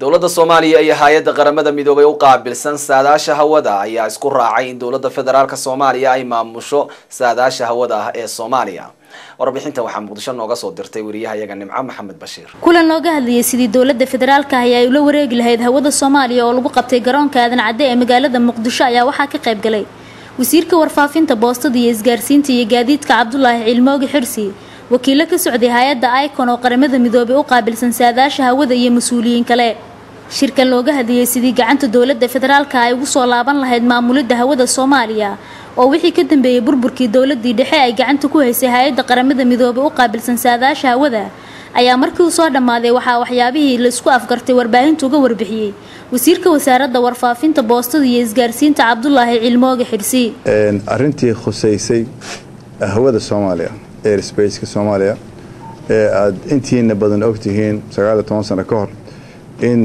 dowladda soomaaliya iyo hay-adda qaramada midoobay u qaabilsan saadaasha hawada ayaa isku raacay in dowladda federaalk soomaaliya ay maamusho saadaasha hawada ah ee soomaaliya warbixinta waxaa muqdisho nooga soo dirtay wariyahayaga nimco maxamed bashiir kulan looga hadlayay sidii dowladda federaalka ahi ay ula wareegi lahayd hawada soomaaliya oo lagu qabtay garoonka aadan cadde ee magaalada muqdisho ayaa waxaa ka qayb galay wasiirka warfaafinta boostada iyo isgaarsiinta iyo gaadiidka cabdulaahi cilmoogi xirsi wakiilo ka socday hay-adda icon oo qaramada midoobay u qaabilsan saadaasha hawada iyo mas-uuliyiin kale shirkan looga hadlayay sidii gacanta dowladda federaalka ay ugu soo laaban lahayd maamulidda hawada soomaaliya oo wixii ka dambeeyey burburkii dowladii dhexe ay gacanta ku haysay hay-adda qaramada midoobay u qaabilsan saadaasha hawada ayaa markii uu soo dhammaaday waxaa waxyaabihii laisku afgartay warbaahinta uga warbixiyey wasiirka wasaaradda warfaafinta boostada iyo isgaarsiinta cabdulaahi cilmooge xirsi arrintii khusaysay hawada soomaaliya airsbaceka soomaaliya ee aada intiina badan ogtihiin sagaal iyo toban sano ka hor in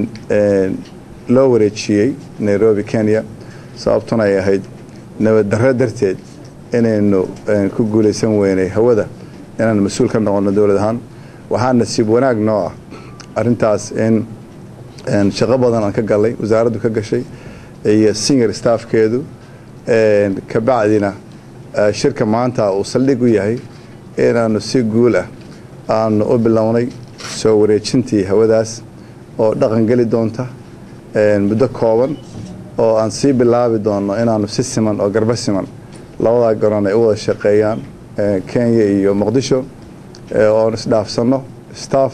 loo wareejiyey nairobi kenya sababtuna ay ahayd nabaddarro darteed inaynu ku guulaysan weynay hawada inaan mas-uul ka noqono dowlad ahaan waxaa nasiib wanaag noo ah arrintaas in shaqo badan aan ka galnay wasaaraddu ka gashay iyo senior staffkeedu kabacdina shirka maanta uu saldhig u yahay inaanu si guul ah aanu u bilownay soo wareejintii hawadaas oo dhaqan geli doonta muddo kooban oo aan sii bilaabi doonno inaanu si siman oo garba siman labadaa garoon ay u wada shaqeeyaan kenya iyo muqdisho oon isdhaafsanno staff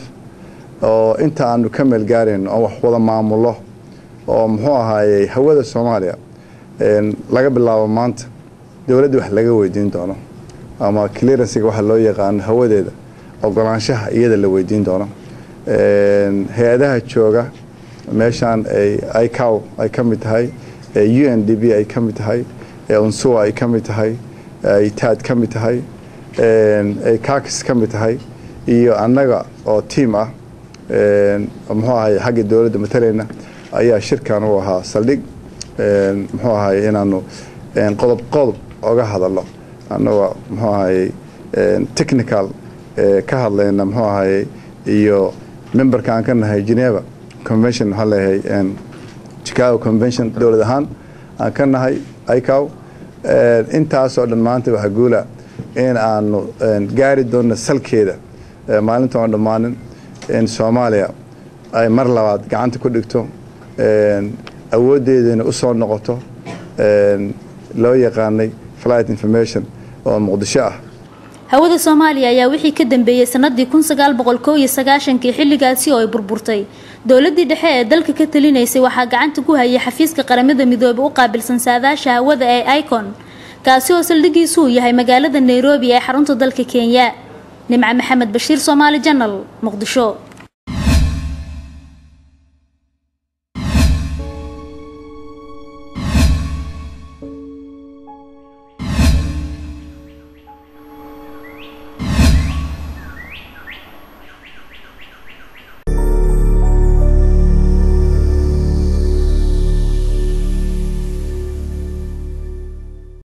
oo inta aanu ka meelgaarayno oo wax wada maamulo oo muxuu ahaayey hawada soomaaliya laga bilaabo maanta dowladda wax laga weydiin doono ama clearansiga waxa loo yaqaano hawadeeda ogolaanshaha iyada la weydiin doono hay-adaha jooga meeshaan icow ay ka mid tahay u n d b ay ka mid tahay unsuwa ay ka mid tahay taad ka mid tahay kakis ka mid tahay iyo annaga oo tiam ah muxuu ahay xagga dowladda matalayna ayaa shirkan u ahaa saldhig muxuu ahay inaanu qodob qodob oga hadalno annagoo muxuu ahayey technical ka hadlayna muxuu ahayey iyo memberka aan ka nahay geneva convention waxaan leeyahay chicago convention dowlad ahaan aan ka nahay icow intaasoo dhan maanta waxaa guula in aanu gaari doonno salkeeda maalinta oon dhammaanin in soomaaliya ay mar labaad gacanta ku dhigto awooddeedana u soo noqoto loo yaqaanay flight information oo muqdisho ah hawada soomaaliya ayaa wixii ka dambeeyey sanadii kun sagaal boqol koo iyo sagaashankii xilligaasi oo ay burburtay dowladii dhexe ee dalka ka talinaysay waxaa gacanta ku hayay xafiiska qaramada midoobay u qaabilsan saadaasha hawada ee icon kaasi oo saldhigiisu uu yahay magaalada nairobi ee xarunta dalka kenya nimco maxamed bashiir soomaali janal muqdisho